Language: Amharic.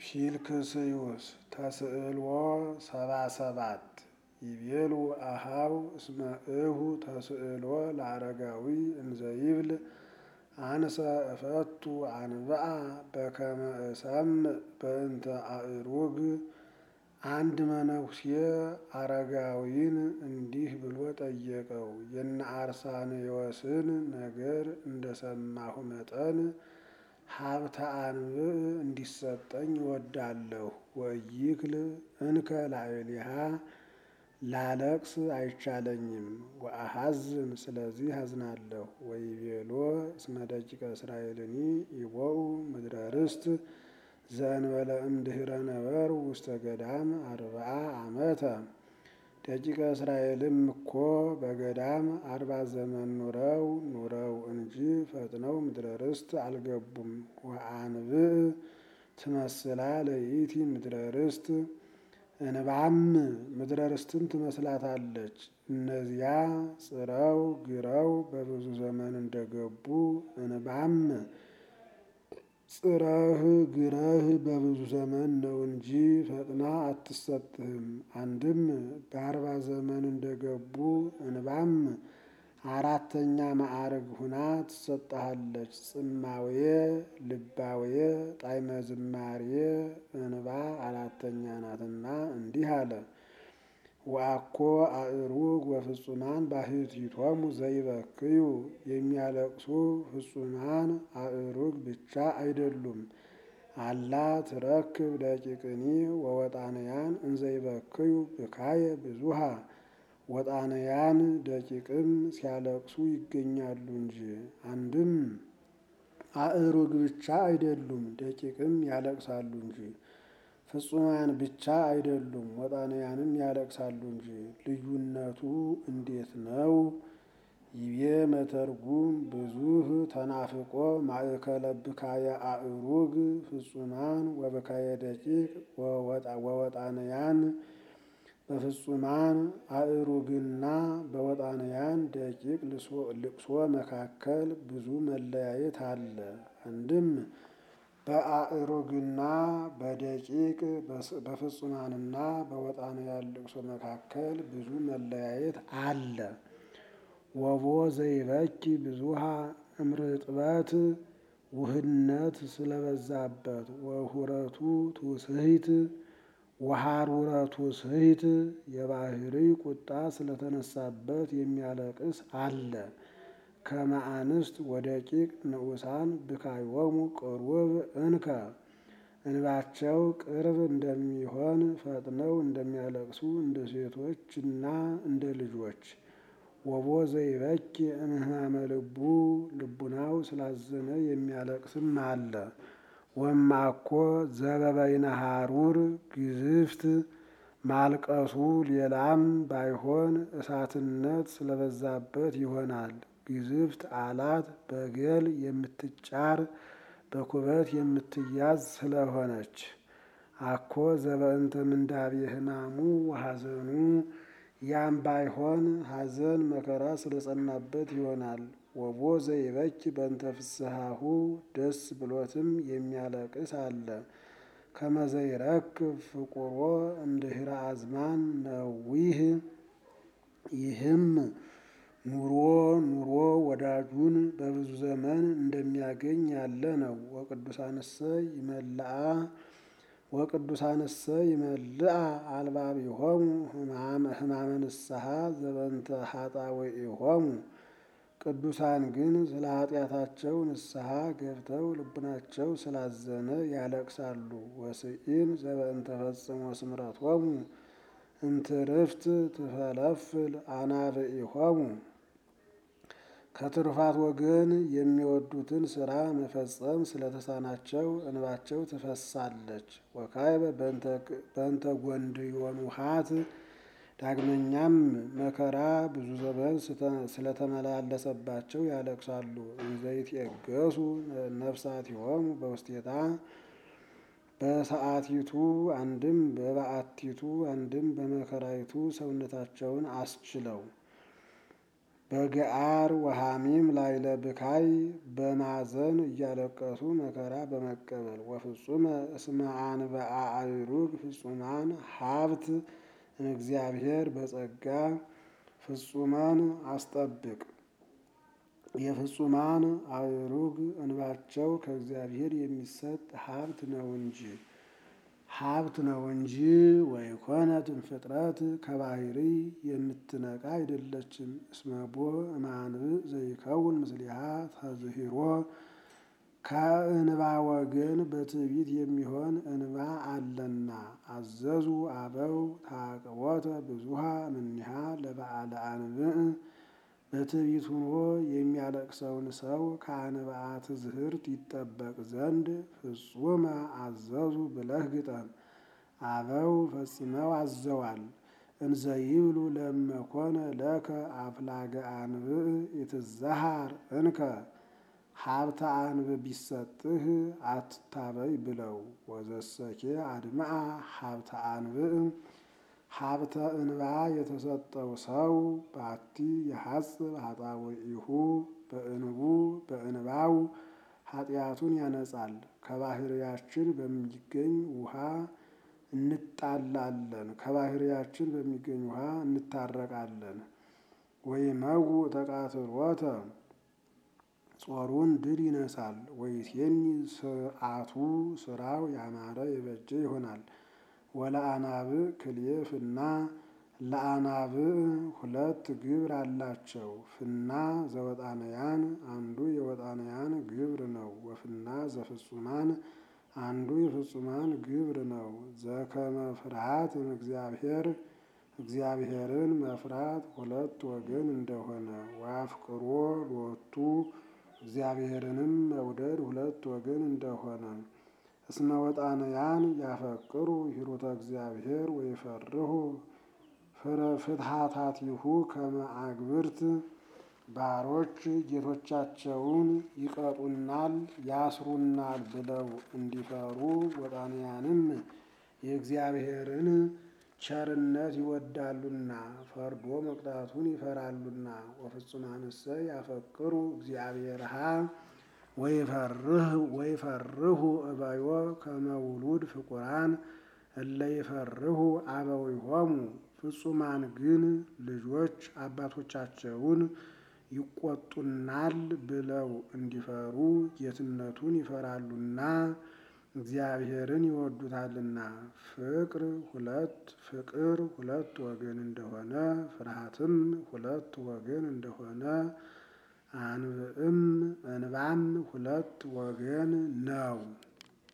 ፊልክስዩስ ተስዕልዎ ሰባ ሰባት ይቤሉ አሃው እስመ እሁ ተስዕሎ ለአረጋዊ እንዘይብል አንሰ እፈቱ አንብአ በከመ እሰምዕ በእንተ አእሩግ። አንድ መነኩሴ አረጋዊን እንዲህ ብሎ ጠየቀው፣ የነ አርሳንዮስን ነገር እንደሰማሁ መጠን ሀብተ አንብዕ እንዲሰጠኝ እወዳለሁ። ወይክል እንከ ላዕሌሃ ላለቅስ አይቻለኝም። ወአሐዝን ስለዚህ አዝናለሁ። ወይቤሎ እስመ ደቂቀ እስራኤልኒ ይቦኡ ምድረ ርስት ዘእንበለ እምድኅረ ነበሩ ውስተ ገዳም አርብዓ ዓመተ። ደቂቀ እስራኤልም እኮ በገዳም አርባ ዘመን ኑረው ኑረው እንጂ ፈጥነው ምድረ ርስት አልገቡም። ወአንብዕ ትመስላ ለይእቲ ምድረ ርስት እንባም ምድረ ርስትን ትመስላታለች። እነዚያ ጽረው ግረው በብዙ ዘመን እንደገቡ እንባም ጽረህ ግረህ በብዙ ዘመን ነው እንጂ ፈጥና አትሰጥህም። አንድም በአርባ ዘመን እንደገቡ እንባም አራተኛ ማዕረግ ሁና ትሰጠሃለች። ጽማዌ ልባዌ ጣዕመ ዝማሬ እንባ አራተኛ ናትና እንዲህ አለ። ወአኮ አእሩግ ወፍጹማን ባሕቲቶሙ ዘይበክዩ የሚያለቅሱ ፍጹማን አእሩግ ብቻ አይደሉም። አላ ትረክብ ደቂቅኒ ወወጣንያን እንዘይበክዩ ብካየ ብዙሃ ወጣንያን ደቂቅም ሲያለቅሱ ይገኛሉ እንጂ። አንድም አእሩግ ብቻ አይደሉም ደቂቅም ያለቅሳሉ እንጂ። ፍጹማን ብቻ አይደሉም ወጣንያንም ያለቅሳሉ እንጂ። ልዩነቱ እንዴት ነው? ይቤ መተርጉም ብዙህ ተናፍቆ ማእከለ ብካየ አእሩግ ፍጹማን ወብካየ ደቂቅ ወወጣንያን በፍጹማን አእሩግና በወጣንያን ደቂቅ ልቅሶ መካከል ብዙ መለያየት አለ። አንድም በአእሩግና በደቂቅ በፍጹማንና በወጣንያን ልቅሶ መካከል ብዙ መለያየት አለ። ወቦ ዘይበኪ ብዙሃ እምርጥበት ውህነት ስለበዛበት ወሁረቱ ትውስሂት ወሃሩረቱ ስሂት የባህሪ ቁጣ ስለተነሳበት የሚያለቅስ አለ። ከመ አንስት ወደቂቅ ንዑሳን ብካዮሙ ቅሩብ እንከ እንባቸው ቅርብ እንደሚሆን ፈጥነው እንደሚያለቅሱ እንደ ሴቶችና እንደ ልጆች። ወቦ ዘይበኪ እምህማመ ልቡ ልቡናው ስላዘነ የሚያለቅስም አለ። ወማኮ ዘበበይነ ሐሩር ግዝፍት ማልቀሱ ሌላም ባይሆን እሳትነት ስለበዛበት ይሆናል። ግዝፍት አላት በገል የምትጫር በኩበት የምትያዝ ስለሆነች። አኮ ዘበእንተ ምንዳቤ ሕማሙ ወሐዘኑ ያም ባይሆን ሐዘን መከራ ስለጸናበት ይሆናል። ወቦ ዘይበኪ በእንተ ፍስሐሁ ደስ ብሎትም የሚያለቅስ አለ። ከመ ዘይረክብ ፍቁሮ እምድኅረ አዝማን ነዊህ ይህም ኑሮ ኑሮ ወዳጁን በብዙ ዘመን እንደሚያገኝ ያለ ነው። ወቅዱሳንሰ ይመልአ ወቅዱሳንሰ ይመልአ አልባቢሆሙ ሕማመ ንስሐ ዘበንተ ኃጣውኢሆሙ ቅዱሳን ግን ስለ ኃጢአታቸው ንስሐ ገብተው ልቡናቸው ስላዘነ ያለቅሳሉ። ወስኢን ዘበእንተ ፈጽሞ ስምረቶሙ እምትርፍት ትፈለፍል አናብኢሆሙ ከትሩፋት ወገን የሚወዱትን ስራ መፈጸም ስለተሳናቸው እንባቸው ትፈሳለች። ወካዕበ በእንተ ጎንድዮን ውሃት ዳግመኛም መከራ ብዙ ዘመን ስለተመላለሰባቸው ያለቅሳሉ። እንዘይትየገሡ ነፍሳቲሆሙ በውስቴታ በሰዓቲቱ አንድም በበዓቲቱ አንድም በመከራይቱ ሰውነታቸውን አስችለው በገአር ወሐሚም ላይለ ብካይ በማዘን እያለቀሱ መከራ በመቀበል ወፍጹመ እስመ አንበአ አእሩግ ፍጹማን ሀብት እግዚአብሔር በጸጋ ፍጹማን አስጠብቅ የፍጹማን አእሩግ እንባቸው ከእግዚአብሔር የሚሰጥ ሀብት ነው እንጂ ሀብት ነው እንጂ ወይኮነትን ፍጥረት ከባህሪ የምትነቃ አይደለችም። እስመቦ እማንብእ ዘይከውን ምስሊሃ ተዝሂሮ ከእንባ ወገን በትዕቢት የሚሆን እንባ አለና አዘዙ አበው ታቅቦተ ብዙሃ እምኔሃ ለበዓለ አንብእ በትዕቢት ሆኖ የሚያለቅሰውን ሰው ከአንብአ ትዝህርት ይጠበቅ ዘንድ ፍጹመ አዘዙ ብለህ ግጠም። አበው ፈጽመው አዘዋል። እንዘ ይብሉ ለመኮነ ለከ አፍላገ አንብእ ኢትዛሃር እንከ ሀብተ አንብእ ቢሰጥህ አትታበይ ብለው ወዘሰኬ አድምአ ሀብተ አንብእ ሀብተ እንባ የተሰጠው ሰው ባቲ የሐጽብ ኃጣውኢሁ በእንቡ በእንባው ኃጢአቱን ያነጻል። ከባህርያችን በሚገኝ ውሃ እንጣላለን፣ ከባህርያችን በሚገኝ ውሃ እንታረቃለን። ወይመው ተቃትሎተ ጾሩን ድል ይነሳል። ወይሴኒ ስርዓቱ ስራው ያማረ የበጀ ይሆናል። ወለአናብእ ክልኤ ፍና ለአናብእ ሁለት ግብር አላቸው። ፍና ዘወጣንያን አንዱ የወጣንያን ግብር ነው። ወፍና ዘፍጹማን አንዱ የፍጹማን ግብር ነው። ዘከመ ፍርሃት እግዚአብሔር እግዚአብሔርን መፍራት ሁለት ወገን እንደሆነ ወአፍቅሮ ሎቱ እግዚአብሔርንም መውደድ ሁለት ወገን እንደሆነ እስመ ወጣንያን ያፈቅሩ ሂሩተ እግዚአብሔር ወይፈርሁ ፍትሃታቲሁ ከመ አግብርት ባሮች ጌቶቻቸውን ይቀጡናል፣ ያስሩናል ብለው እንዲፈሩ ወጣንያንም የእግዚአብሔርን ቸርነት ይወዳሉና ፈርዶ መቅጣቱን ይፈራሉና። ወፍጹማንሰ ያፈቅሩ እግዚአብሔርሃ ወይፈርሁ እበዮ ከመውሉድ ፍቁራን እለ ይፈርሁ አበዊሆሙ። ፍጹማን ግን ልጆች አባቶቻቸውን ይቆጡናል ብለው እንዲፈሩ ጌትነቱን ይፈራሉና እግዚአብሔርን ይወዱታልና። ፍቅር ሁለት ፍቅር ሁለት ወገን እንደሆነ ፍርሃትም ሁለት ወገን እንደሆነ አንብዕም እንባም ሁለት ወገን ነው።